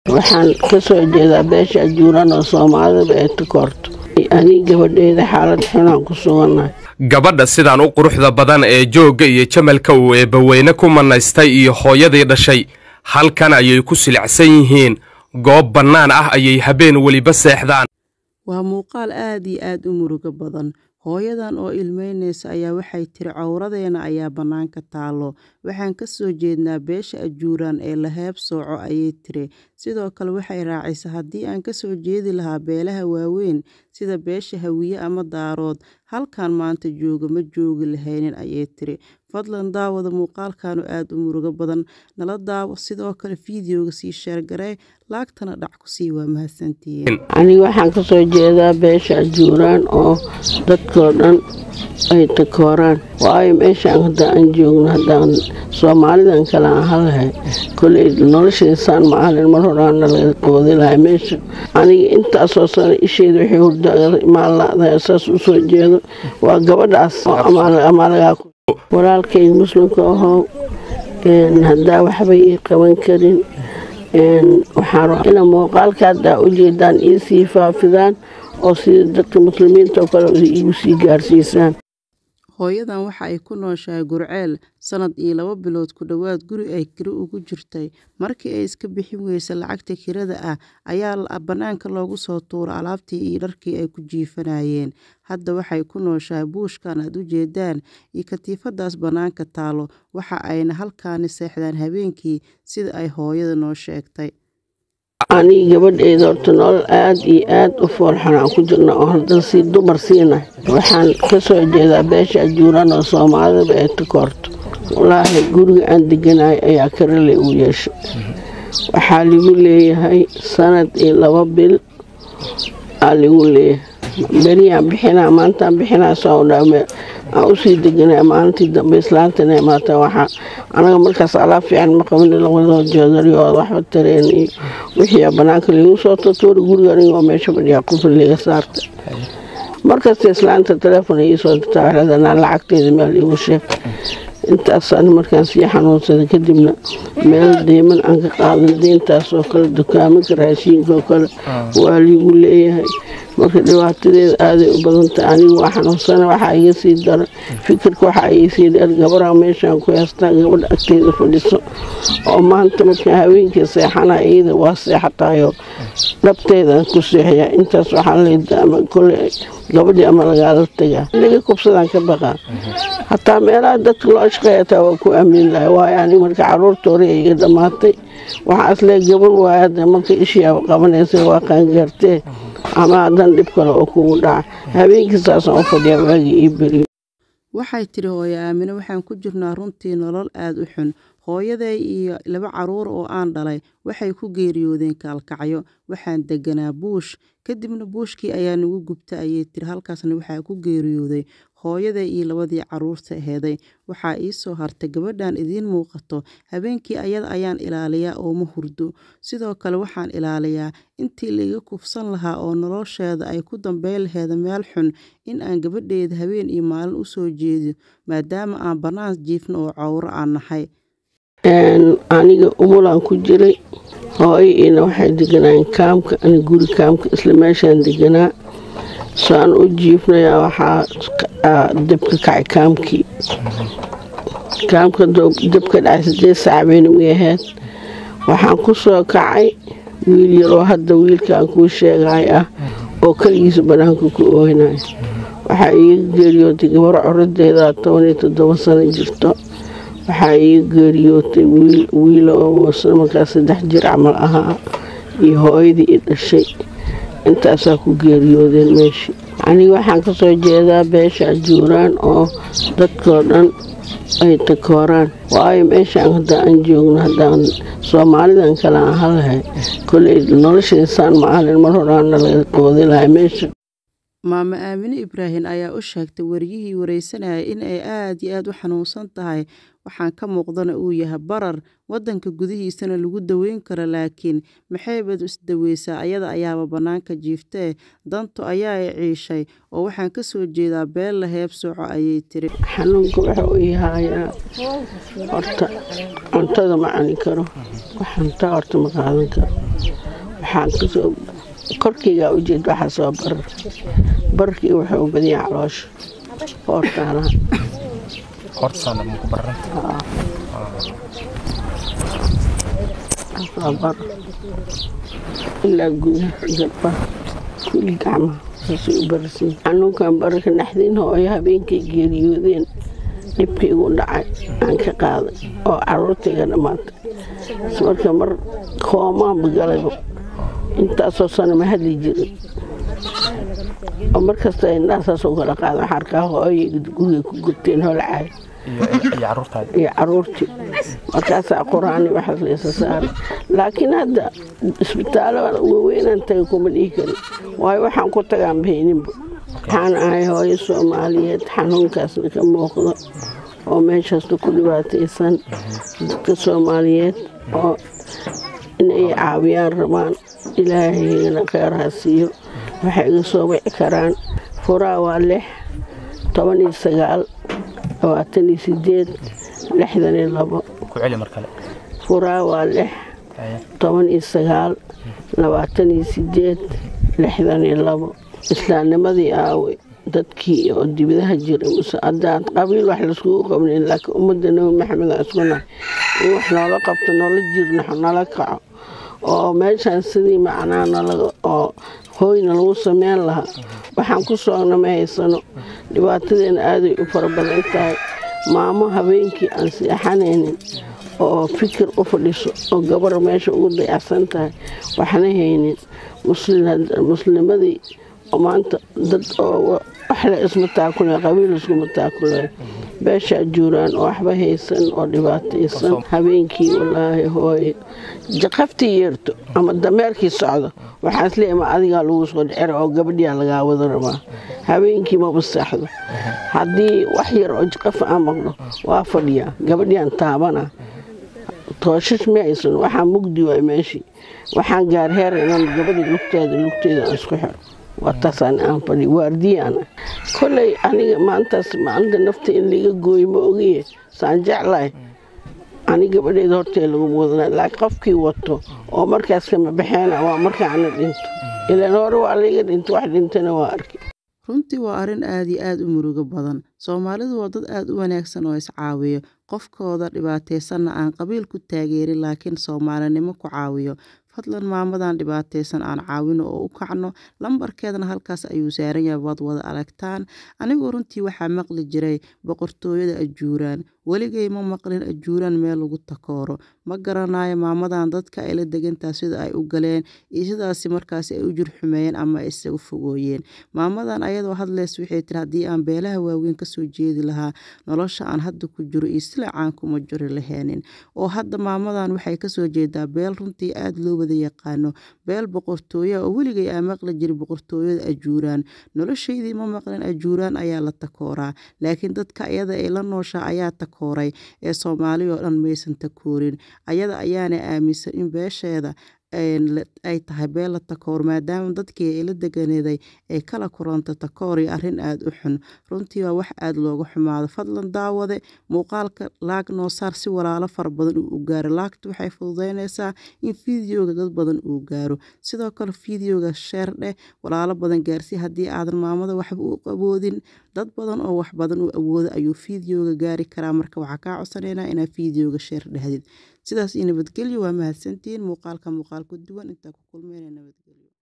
waxaan ka soo jeedaa beesha ajuuraan oo soomaalida ay takoorto anii gabadheeda xaalad xunaan ku sugannahay gabadha sidaan u quruxda badan ee joogga iyo jamalka uu eebbaweyne ku manaystay iyo hooyadii dhashay halkan ayay ku silicsan yihiin goob bannaan ah ayay habeen weliba seexdaan waa muuqaal aad iyo aad u murugo badan hooyadan oo ilmeynaysa ayaa waxay tiri cawradeena ayaa bannaanka taallo waxaan ka soo jeednaa beesha ajuuraan ee la heeb sooco ayay tiri sidoo kale waxay raacisa haddii aan ka soo jeedi lahaa beelaha waaweyn sida beesha hawiye ama daarood halkan maanta jooga ma joogi lahaynin ayay tiri fadlan daawada muuqaalkanu aad u murugo badan nala daawo sidoo kale fiideoga sii sheergaree laagtana dhac ku sii waa mahadsantihiin aniga waxaan ka soo jeedaa beesha ajuuraan oo dadkoo dhan ay takooraan waayo meeshaan hadda aan joogno haddaan soomaalidan kale aan halahay koley noloshaysaan maalin mar horaana laga qoodi lahay meesha aniga intaasoo sano isheeda waxay hurdamaalada saas u soo jeedo waa gabadhaas amaalagaa walaalkayga muslimka ahoo haddaa waxba ii qaban karin waxaan ina muuqaalka haddaa u jeedaan ii sii faafidaan oo sida dadka muslimiinta oo kale igu sii gaarsiisaan hooyadan waxa ay ku nooshahay gurceel sanad iyo laba bilood ku dhowaad guri ay kiri ugu jirtay markii ay iska bixin weysa lacagta kirada ah ayaa bannaanka loogu soo tuura alaabtii iyo dharkii ay ku jiifanayeen hadda waxay ku nooshahay buushkan aad u jeedaan iyo katiifadaas bannaanka taalo waxa ayna halkaani seexdaan habeenkii sida ay hooyada noo sheegtay aniga gabadheeda horta nolol aad iyo aad u foolxan aan ku jirna oo haddan sii dumar siinahay waxaan ka soo jeedaa beesha ajuuraan oo soomaalida ay takoorto walaahi guriga aan deganahay ayaa karale u yeeshay waxaa ligu leeyahay sanad iyo laba bil aa ligu leeyahay beriyaan bixinaa maantaan bixinaa soo dhaame aan usii deganaa maalintii dambe islaantana imaata waxaa anaga markaas alaab fiican ma qabin labadoo jeedariyo waxba tareen iyo wixii banaanka liigu soo tutuuri guriga anigoo meesha fadhiyaa qufil liga saarta markasta islaanta teleefon iisoo dirtaa waxleedanaa lacagteeda meel iigu sheeg intaas ani markaan sii xanuunsada kadibna meel deyman aan ka qaadan deyntaasoo kale dukaamanka raashiinkaoo kale waa liigu leeyahay marka dhibaatadeeda aaday u badantay anigu waa xanuunsana waxaa iga sii dara fikirka waxaa iga sii dheer gabarha meeshaan ku heystaa gabadha agteeda fadhiso oo maanta markaa haweenkii seexana iyada waa seexatayoo dhabteedaan ku seexyaa intaas waxaa leedaa ama kole gabadhii ama lagaala tagaa laga kubsadaan ka baqaa hataa meelaha dadka loo shaqeeyataa waa ku aamin lahay waayo aniga marka caruurta hore iga dhammaatay waxaa isle gabar waaya hadda marka ishii qabanaysa waa qaangaartee ama haddan dhib kale oo kugu dhaca habeenkii saasaan u fadhiyaa waagii ii beriyo waxay tiri hooyo aamine waxaan ku jirnaa runtii nolol aad u xun hooyaday iyo laba caruur oo aan dhalay waxay ku geeriyoodeen kaalkacyo waxaan deganaa buush kadibna buushkii ayaa nagu gubta ayay tiri halkaasna waxaa ku geeriyooday hooyaday iyo labadii caruurta aheeday waxaa ii soo hartay gabadhan idiin muuqato habeenkii ayada ayaan ilaaliyaa oo ma hurdo sidoo kale waxaan ilaaliyaa intii laiga kufsan lahaa oo nolosheeda ay ku dambeyn laheeda meel xun in aan gabadheeda habeen iyo maalin u soo jeediyo maadaama aan bannaan jiifno oo cawro aan nahay aniga umulaan ku jiray hooyo ina waxay deganaayen kaamka ani guri kaamka isla meeshaan deganaa saan u jiifnayaa waxaa debka kacay kaamkii kaamka debka dhacay sideed saac bayna u ahayd waxaan ku soo kacay wiil yaroo hadda wiilkaan kuu sheegay ah oo keligiisa bannaanka ku ooynaya waxaa iiga geeriyootay gabar coradeeda toban iyo toddoba sano jirto waxaa iiga geeriyootay wiil oo markaas saddex jir camal ahaa iyo hooyadii i dhashay intaasaa ku geeriyoodeen meeshii aniga waxaan ka soo jeedaa beesha ajuuraan oo dadkoo dhan ay takooraan waayo meeshaan hadda aan joogno haddaan soomaalidan kale aan halahay koley noloshaysaan maalin mar horaana laga qoodi lahay meesha maamo aamine ibraahim ayaa u sheegtay wariyihii wareysanaya in ay aad iyo aad u xanuunsan tahay waxaan ka muuqdana uu yahay barar waddanka gudihiisana lagu daweyn karo laakiin maxaybad isdaweysaa ayada ayaaba bannaanka jiiftee dantu ayaa i ciishay oo waxaan ka soo jeedaa beel la heebsooco ayay tiri xanuunka waxa uu yahayaa horta cuntada ma cuni karo wax cuntaa horta ma qaadan karo waxaan kasoo korkeygaa ujeed waxaa soo barar bararkii wuxuu u badiyaa caloosha hoortaalaha bar ilaa gudaha garbaha kuli gacmaha saasay u bararsiin xanuunkan bararka naxdin hooyo habeenkay geeriyoodeen dhibkii igu dhacay aan ka qaaday oo caruurtayga dhammaatay marka mar koomaanba galayba intaasoo sano ma hadli jirin oo markasta indhahasaasoo kala qaada waxaa arkaa hooyay guriga ku gurteen holcaay iyo caruurtii markaasaa qur-aani waxaas laysa saaray laakiin hadda isbitaalo waaweynaan taga kuma dhihi karin waayo waxaan ku tagaan bahayninba waxaan ahay hooyo soomaaliyeed xanuunkaasna ka muuqdo oo meeshaasna ku dhibaataysan dadka soomaaliyeed oo inay caawiyaan rabaan ilaahayna kheyr ha siiyo waxay iga soo wici karaan furaa waa lix toban iyo sagaal labaatan iyo sideed lixdan iyo labo furaa waa lix toban iyo sagaal labaatan iyo sideed lixdan iyo labo islaamnimadii aawe dadkii oo dibadaha jiray muse haddaan qabiil wax laiskugu qabnayn laakiin ummadda nabi maxamed aan isku nahay in wax noola qabto noola jirnaxo nala kaco oo meeshaan sidii macnaa oo hooyna lagu sameyn lahaa waxaan ku soogna ma haysano dhibaatadeena aaday u fara badan tahay maamo habeenkii aan seexanaynin oo fikir u fadhiso oo gabar meesha ugu dayacsan tahay waxna haynin muslimadii oo maanta dad oo waxle isma taakule qabiil iskuma taakule beeshaa juuraan oo waxba haysan oo dhibaataysan habeenkii walaahi hooye jaqaftii yeerto ama dameerkii socdo waxaas leema adigaa lagu soo dhicira oo gabadhiyaa lagaa wada rabaa habeenkii maba seexdo haddii wax yar oo jaqaf aan maqlo waa fadhiyaa gabadhiaan taabana tooshash ma haysan waxaa mugdi waay meeshii waxaan gaar heer inaan gabadhii lugteeda lugteeda aan isku xiro waataasaan aan fadhi waardiyaan koley aniga maantaas maalinta nafta in laga gooyo ma ogiye saan jeclahay ani gabadheeda hortee laguma wadana laakiin qofkii wato oo markaas kama baxeena waa markaana dhinto ilaan hore waa layga dhinto wax dhintana waa arki runtii waa arrin aad iyo aad u murugo badan soomaalidu waa dad aad u wanaagsan oo iscaawiyo qofkooda dhibaataysanna aan qabiil ku taageerin laakiin soomaalinimo ku caawiyo fadlan maamadan dhibaataysan aan caawino oo u kacno lambarkeedana halkaas ayuu saaran yahay waad wada aragtaan anigu runtii waxaa maqli jiray boqortooyada ajuuraan weligay ma maqlin ajuuraan meel lagu takooro ma garanayo maamadan dadka ay la degantaa sida ay u galeen iyo sidaasi markaasi ay u jurxumeeyeen ama ay isaga fogooyeen maamadan ayadoo hadleys waxay tiri haddii aan beelaha waaweyn kasoo jeedi lahaa nolosha aan hadda ku jiro iyo silacaan kuma juri laheenin oo hadda maamadan waxay kasoo jeedaa beel runtii aad loo wada yaqaano beel boqortooya oo weligay aa maqli jiray boqortooyada ajuuraan noloshaydii ma maqlin ajuuraan ayaa la takooraa laakiin dadka ayada ay la nooshaa ayaa takooray ee soomaali oo dhan maysan takoorin ayada ayaana aaminsan in beesheeda ay tahay beela takoor maadaama dadkii ay la deganeeday ay kala kuranta takoor iyo arrin aada u xun runtii waa wax aada looga xumaado fadlan daawade muuqaalka laag noo saar si walaalo fara badan uu u gaaro laagta waxay fududeynaysaa in fideoga dad badan uu gaaro sidoo kale fideoga sheer dheh walaalo badan gaarsii haddii aadan maamada waxba u awoodin dad badan oo wax badan u awooda ayuu fideoga gaari karaa marka waxaa kaa codsanaynaa inaad fideoga sheer dhahdid sidaas iyo nabadgelyo waa mahadsantihiin muuqaalka muuqaal ku duwan intaa ku kulmeyna nabadgelyo